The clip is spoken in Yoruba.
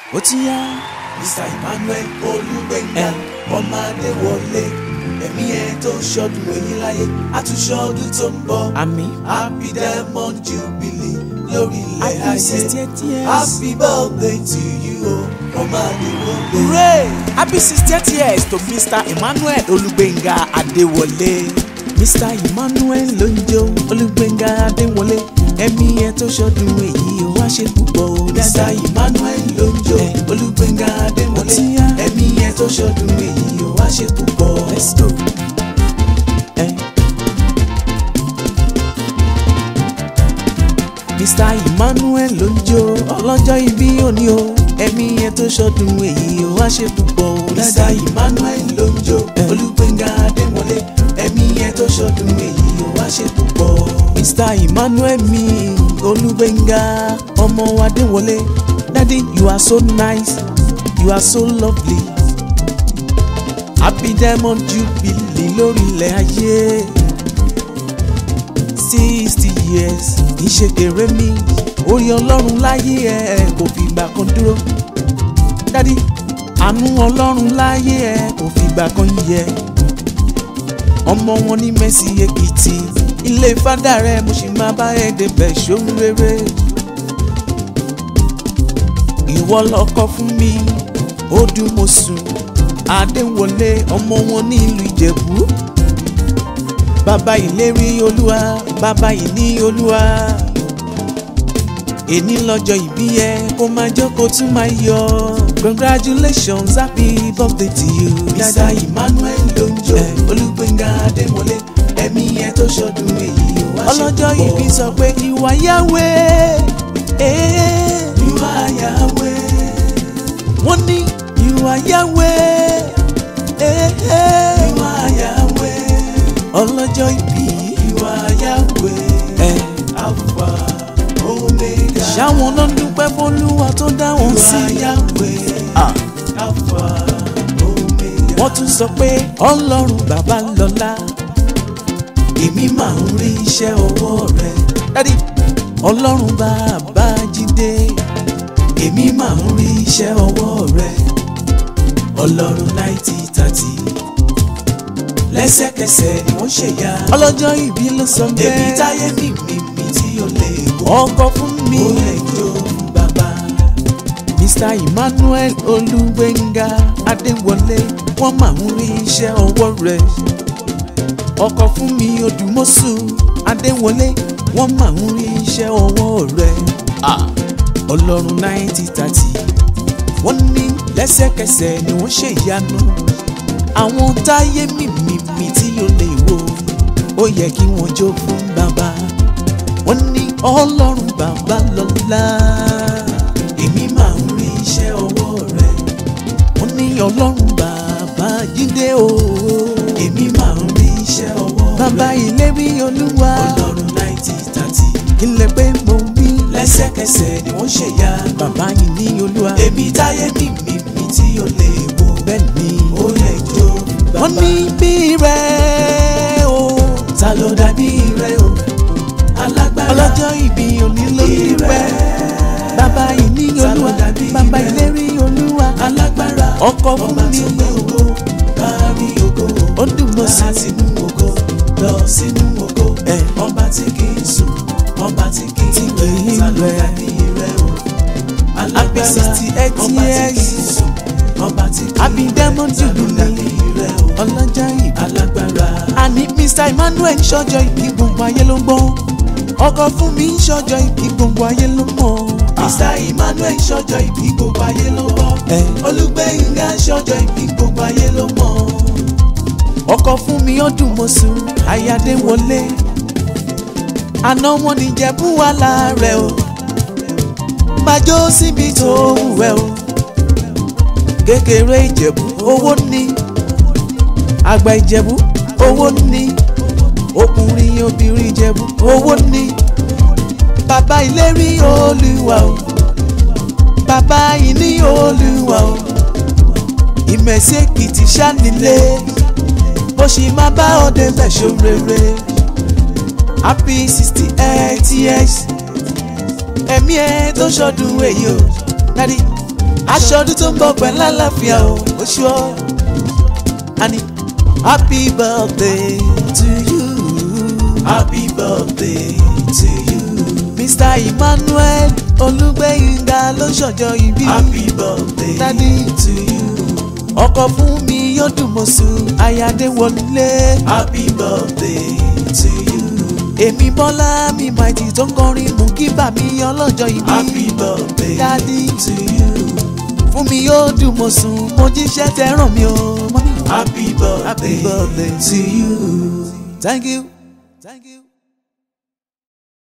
ó ti yá Mr. Emmanuel Olúgbénga ọmọ Adéwọlé ẹ̀mí ẹ̀ tó ṣọdún èyí láyé àtúnṣọdún tó ń bọ̀ àmì happy diamond jubilee lórí ilẹ̀ happy ayé sixtieth years happy birthday to you o ọmọ Adéwọlé. hooray happy sixtieth years to Mr. Emmanuel Olúgbénga Adéwọlé Mr. Emmanuel ló ń jó Olúgbénga Adéwọlé ẹ̀mí ẹ̀ tó ṣọdún èyí ó wá ṣe púpọ̀ ó Mr. dáadáa Emmanuel ló ń jó Eh. Olúgbénga Adéwọlé Ó ti yá. ẹ̀mí ẹ̀ tó ṣọdún èyí ó wá ṣe púpọ̀. let's go. Eh. Mr. Emmanuel ló ń jó ọlọ́jọ́ ìbí òní o ẹ̀mí ẹ̀ tó ṣọdún èyí ó wá ṣe púpọ̀ ó Mr. dáadáa. Emmanuel ló ń jó Eh. Olúgbénga Adéwọlé ẹ̀mí ẹ̀ tó ṣọdún èyí ó wá ṣe púpọ̀. Mr. Emmanuel mi Olúgbénga ọmọ Adéwọlé daddy you are so nice you are so lovely happy diamond jubilee lórí ilẹ̀ ayé sixty years níṣe kéré mi orí ọlọ́run láyé ẹ kò fìgbà kan dúró daddy àánú ọlọ́run láyé ẹ kò fìgbà kan yẹ ọmọ wọn ní Mercy Èkìtì ilé fádà rẹ mo sì máa bá ẹ débẹ̀ ṣóhun rere ìwọ lọkọ fún mi ó dùn mo sùn Adéwọlé ọmọ wọn ní ìlú Ìjẹ̀bú bàbá ìlérí olúwa bàbá ìní olúwa èní lọ́jọ́ ìbí ẹ kó máa jọ́ kó tún máa yọ congratulations happy birthday to you Mr. Emmanuel ló ń jó Eh. Olúgbénga Adéwọlé ẹ̀mí ẹ̀ tó ṣọdún èyí ó wá ṣe ọlọ́jọ́ púpọ̀. ìbí sọ pé ìwà yáwé Ìwà Yahweh. wọ́n ní ìwà yáwé Ìwà Yahweh. ọlọ́jọ́ ìbí Ìwà Yahweh. ẹ̀ Alpha Omega. ṣáwọn náà dúpẹ́ fọlúwa tó dá wọn Ìwà sí Yahweh. Ah, Alpha Omega. wọ́n tún sọ pé ọlọ́run bàbá lọ́lá Èmi máa ń rí iṣẹ́ ọwọ́ rẹ̀. dádì ọlọ́run bàbá jídé Èmi máa ń rí iṣẹ́ ọwọ́ rẹ̀. Ọlọ́run náìtì tàtì. Lẹ́sẹ̀kẹsẹ̀ ni wọ́n ṣèyá. ọlọ́jọ́ ìbí ló sọ Èmi bẹ́ẹ̀ táyé mi mi mi tí ó lè kó. ọkọ fún mi Ó lè jó fún bàbá. Mr. Emmanuel Olúgbénga Adéwọlé wọ́n máa ń rí iṣẹ́ ọwọ́ rẹ̀ ọkọ fún mi Odùmọ̀ṣù Adéwọlé wọ́n máa ń rí iṣẹ́ ọwọ́ rẹ̀ Ọlọ́run náìtì tàtì wọ́n ní lẹ́sẹ̀kẹsẹ̀ ni wọ́n ṣe ìyanu àwọn táyé mímìmì tí ó lè wò ó yẹ kí wọ́n jó fún bàbá wọ́n ní Ọlọ́run bàbá lọ́lá Èmi máa ń rí iṣẹ́ ọwọ́ rẹ̀. wọ́n ní Ọlọ́run bàbá jíde o Èmi máa ń rí iṣẹ́ ọwọ́ rẹ̀. bàbá ìlérí olúwa Ọlọ́run náìtì tàtì. ilẹ̀ pé mo wí Lẹ́sẹ̀kẹsẹ̀ ni wọ́n ṣèyá. bàbá yìí ní olúwa Èmi táyé mi mi mi tí ó lè wò. bẹ́ẹ̀ ni Ó lè jó fún bàbá. wọ́n ní bí rẹ̀ o Ta ló dàbí rẹ̀ o? Alágbára. ọlọ́jọ́ ìbí òní ló ní rẹ̀ bàbá yìí ní Ta ló olúwa dàbí bàbá rẹ̀? ìlérí olúwa Alágbára. ọkọ fún Ọba mi tó gbé ògo. Kárí ògo. ó dùn mọ́ sí Láti inú ògo. Lọ sínú ògo. Eh. Ọba tí kì í sùn. Ọba tí kì í kì í rẹ̀. Ta ló rẹ̀. dàbí rẹ̀ o? Happy 68 Ọba tí kì í years. sùn. Ọba tí kì í Happy rẹ̀. Diamond Ta ló Jubilee. dàbí rẹ̀ o? ọlọ́jọ́ ìbí Alágbára. àní Mr. Emmanuel ṣọjọ́ ìbí gbogbo ayé ló gbọ́ ọkọ fún mi ṣọjọ́ ìbí gbogbo ayé ló mọ̀ Mr. Emmanuel ṣọjọ́ ìbí gbogbo ayé ló mọ̀. Eh. Olúgbénga ṣọjọ́ ìbí gbogbo ayé ló mọ̀. ọkọ fún mi ọdún mọ́sù Ayádéwọlé àná wọn ní jẹ̀bú wà láàrẹ̀ o májó síbi tó wù ẹ́ o kékeré ìjẹ̀bú owó ní àgbà ìjẹ̀bú owó ní ọkùnrin obìnrin ìjẹ̀bú owó ní bàbá ìlérí olúwa o bàbá ìní olúwa o ìmẹ̀sí èkìtì ṣánilé bó ṣe máa bá ọdẹ mẹ́ṣọ́ rere happy sixty eight years ẹ̀mí ẹ̀ tó ṣọdún èyí o dádì aṣọ ọdún tó ń bọ̀ pẹ̀lú àlàáfíà o oṣù ọ́ àní happy birthday to you happy birthday to you. mr emmanuel olùgbẹ̀yìngà ló ṣọjọ́ ìbí happy birthday Daddy. to you. ọkọ fún mi yóò dùn mọ́ sùn ayáde wọlé happy birthday to you. èmi bọ́lá mi màìtì tó ń kọrin mú kí bà mí ọlọ́jọ́ ìbí happy birthday Daddy. to you. fún mi yóò dùn mọ́ sùn mo jíṣẹ́ tẹ́ ràn mí o mọ́mí. happy Happy birthday birthday to you. thank you thank you.